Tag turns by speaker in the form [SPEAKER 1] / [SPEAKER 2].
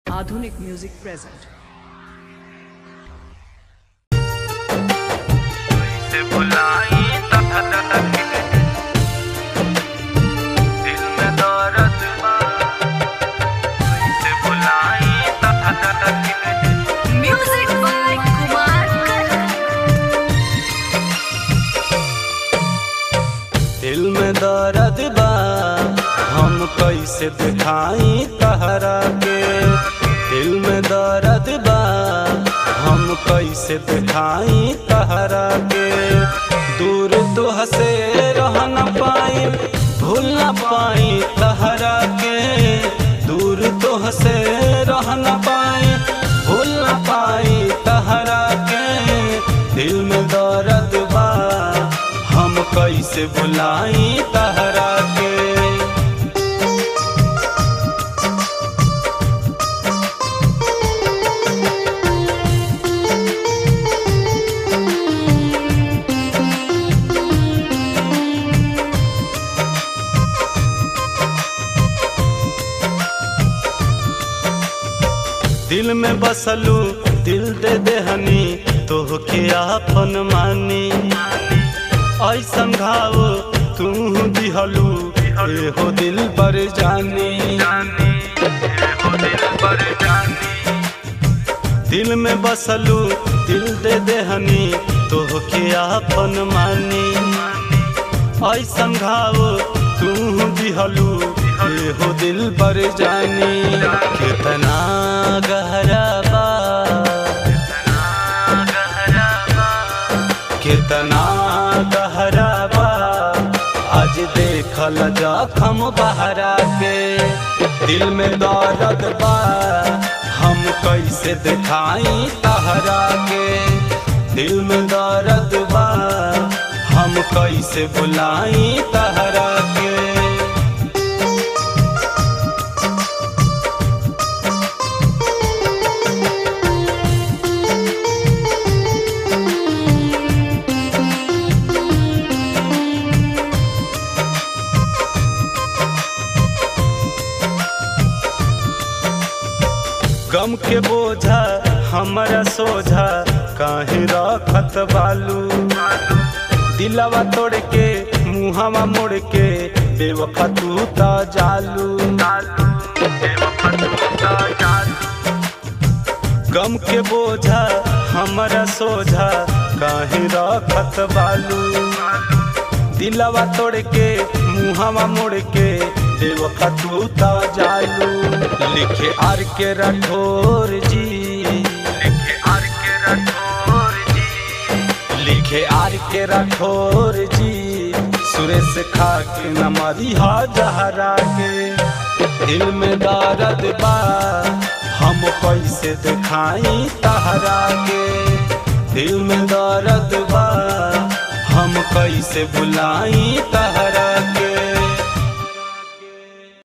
[SPEAKER 1] Aadhunik Music present.
[SPEAKER 2] से बुलाई तहत दिल में दर्द बा से बुलाई तहत
[SPEAKER 3] Music by Kumar Karan.
[SPEAKER 2] दिल में दर्द बा हम कैसे दिखाई तहरा के दिल में दर्द बा हम कैसे दिखाई तहरा के दूर तो हसे रह न पाई भूल न पाई तहरा के दूर तो हसे रह न पाई भूल न पाई तहरा के दिल में दर्द बा हम कैसे बुलाई तहरा के दिल में बसलू दिल दे देहनी तोहके आपन मानी ऐसन घाव तू दिहलू एहो दिल पर जानी दिल में बसलू दिल दे देहनी तोहके आपन मानी ऐसन घाव तू दिहलू एहो दिल पर जानी कितना गहरा बा कितना गहरा बा आज देखल जखम बहरा के दिल में दर्द बा हम कैसे दिखाई तहरा के दिल में दर्द बा हम कैसे बुलाई तहरा के गम के बोझा हमरा सोझा काहे रखत बालू दिलवा तोड़ के मुहवा मोड़ के बेवफा तू ता जालू गम के बोझा हमरा सोझा काहे रखत बालू दिलवा तोड़ के मुहवा मोड़ के बेवफा तू ता जालू लिखे आर के राठौर जी लिखे आर के राठौर जी लिखे आर के राठौर जी सुरेश खा के न मरिहा जहरा के दिल में दर्द बा हम कैसे दिखाई तहरा के दिल में दर्द बा हम कैसे बुलाई तहरा